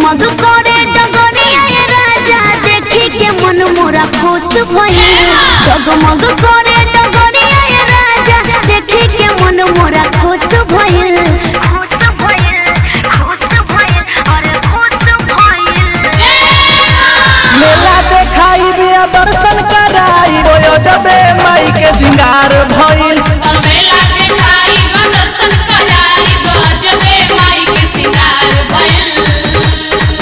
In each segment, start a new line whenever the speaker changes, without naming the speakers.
जगमग करे डगरिया ये राजा देखी के मन मोरा खुश भइल जगमग करे डगरिया ये राजा देखी के मन मोरा खुश भइल खुश भइल खुश भइल अरे खुश भइल
मेला देखाई बिया दर्शन कराई रोयो जबे माई के सिंगार भइल
मेला देखाई बा दर्शन कराई बा जबे माई के सिंगार भइल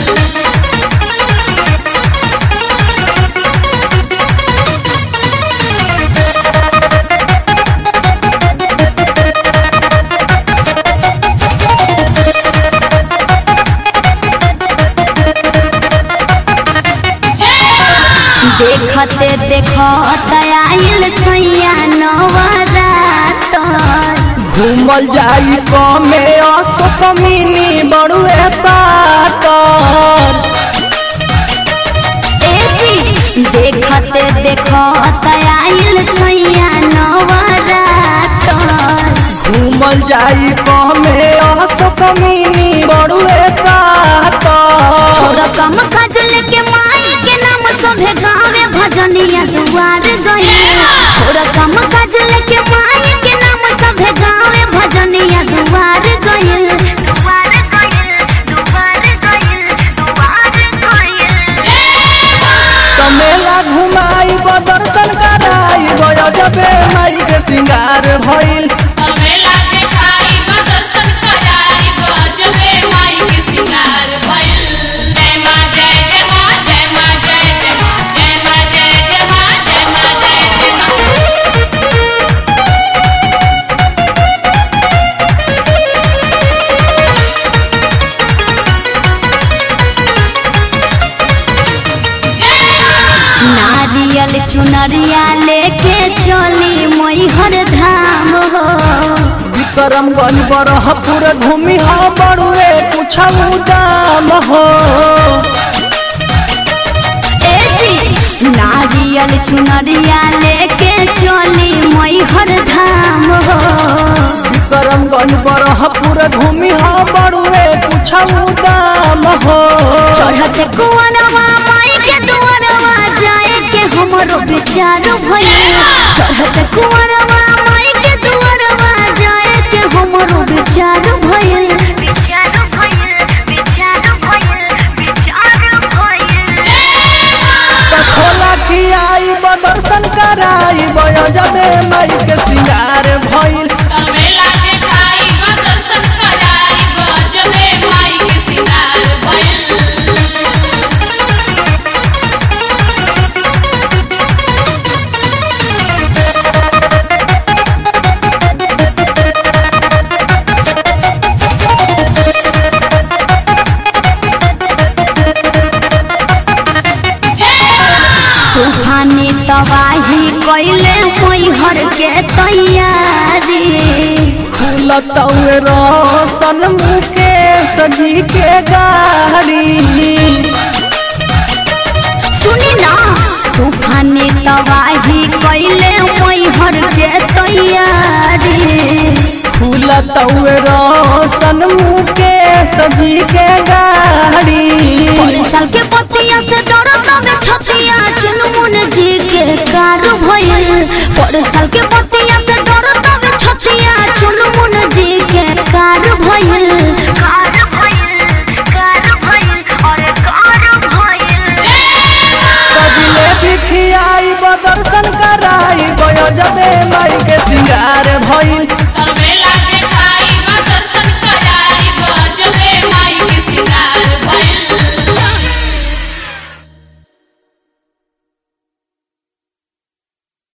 देखते देखत आइल सैया नवरात
घूमल जाई कमे अशोक मिनी बड़ुए पाकर
ए जी देखते देखत आइल सैया नवरात
घूमल जाई कमे अशोक मिनी बड़ुए पाकर
छोरा कम खजल के माई के नाम सभे गावे भजनिया दुआर गई छोरा कम खजल के माई के नाम सभे गावे भजनिया दुआर गई दुआर गई दुआर गई दुआर गई
कमेला घुमाई ब दर्शन कराई गयो जबे माई के सिंगार भइल
मेला देखाई बा दर्शन कराई बा जबे माई के सिंगार भइल जय मां जय जय मां जय मां जय जय मां जय मां जय जय मां जय मां जय जय मां
नारियल चुनरिया लेके चली मैहर धाम हो
विक्रमगंज बरहपुर घूमी हा बड़ुए कुछ दाम हो
ए जी नारियल चुनरिया लेके चली मैहर धाम हो
विक्रमगंज बरहपुर घूमी हा बड़ुए कुछ दाम हो
चढ़त कुंवरवा माई के दुआरवा जाए के हमरो विचार भइल चढ़त कुंवरवा माई के दुआरवा जाए के हमरो विचार भइल विचार भइल विचार भइल विचार भइल
कठोला खियाई ब दर्शन कराई बयो जबे माई के सिंगार भइल
मेला देखाई बा दर्शन कराई बा जबे माई के सिंगार भइल
तूफानी तबाही कैले मैहर के तैयारी
खुलत रोशन मुकेश जी के गाड़ी
सुनी ना तूफानी तबाही कैले मैहर के तैयारी
खुलत रोशन मुकेश जी के गाड़ी
साल के पतिया से डरत में छतिया चुनमुन जी के कार भइल पर साल के पतिया से डरत में छतिया चुनमुन जी के कार भइल कार भइल कार भइल अरे कार भइल
कजले भी खियाई ब दर्शन कराई गयो जबे माई के सिंगार भइल